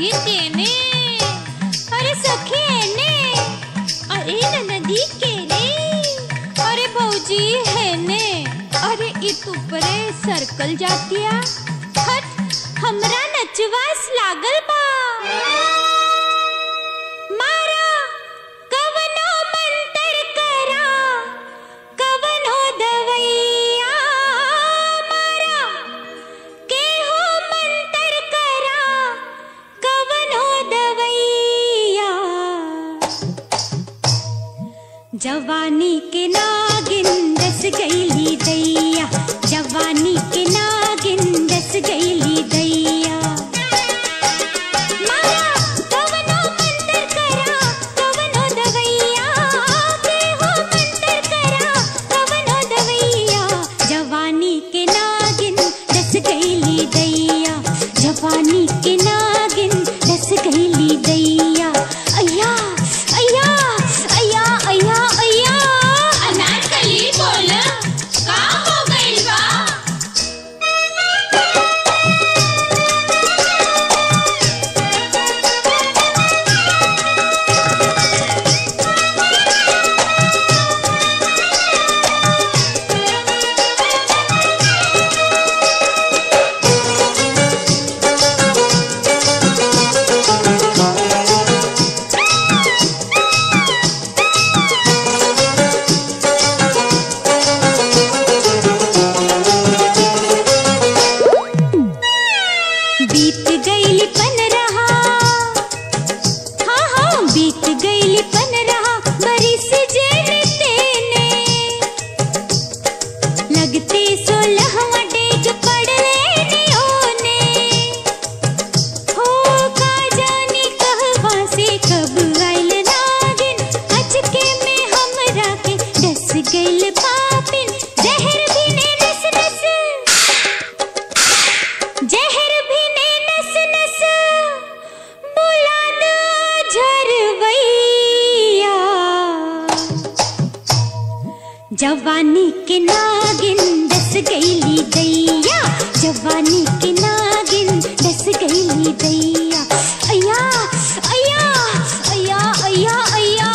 अरे तेने अरे सखी ने अरे ननदी के रे अरे भौजी है ने अरे इत ऊपरे सर्कल जातिया हट हमरा नचवास लागल बा मारा कवनो मंतर करा कवनो दवैया मारा केहू मंतर करा कवनो दवैया जवानी के नागिन दस गईली दैया जवानी के नागिन दस गईली दैया मारा कवनो मंतर करा कवनो दवैया केहू मंतर करा कवनो दवैया जवानी के नागिन दस गईली दैया जवानी के नागिन दस गईली दैया अय्या अय्या अय्या अय्या अय्या अनारकली बोल का हो गइल बा बीत गईली पन रहा हाँ हाँ बीत गईली पन रहा बरिस जेन तेने लगते सोलहवा डेग पड़ले नियोने हो का जानी कहवा से कब आइल नागिन अचके में हमरा के डस गइल पापिन जहर भी ने नस नस जहर भी ने नस नस बुलाद झरवैया जवानी के नागिन दस गईली दैया जवानी के नागिन दस गईली दैया अय्या अय्या अय्या अय्या अय्या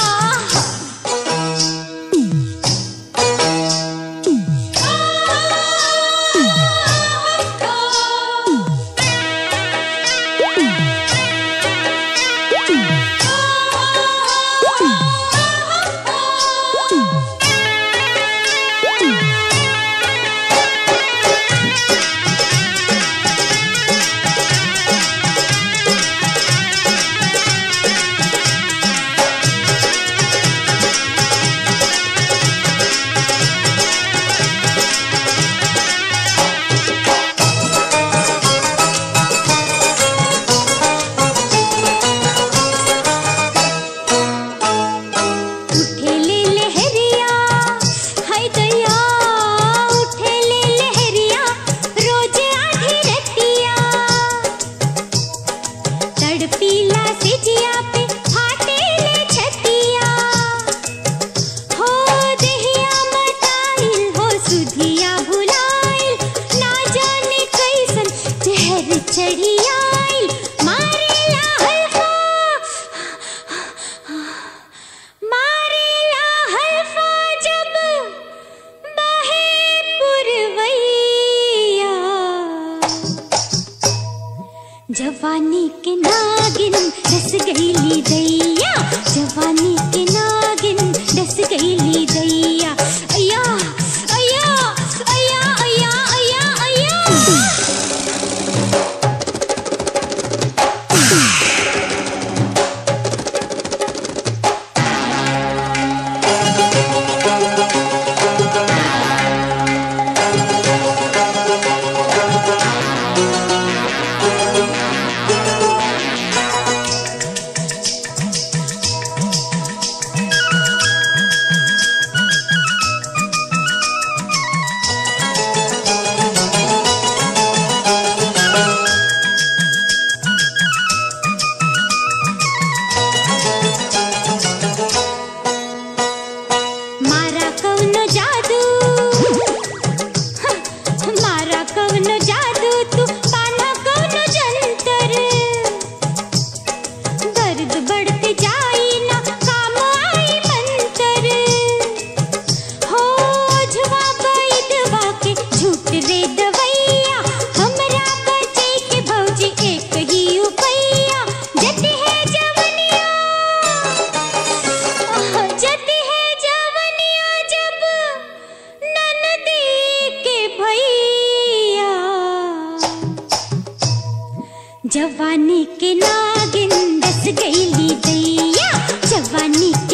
उठे ले लहरिया हाय दया उठे ले लहरिया रोज आधी रतिया तड़पीला से जिया पे फाटे ले छतिया हो देहिया मटाइल हो सुधिया भुलाइल ना जाने कैसन जहर चढ़ी आइल मारेला हल्का मारेला हल्फा जब बहे पुरवैया जवानी के नागिन डस गईली दैया जवानी के नागिन डस गईली दैया अय्या अय्या अय्या अय्या अय्या अय्या के नागिन दस गईली दैया जवानी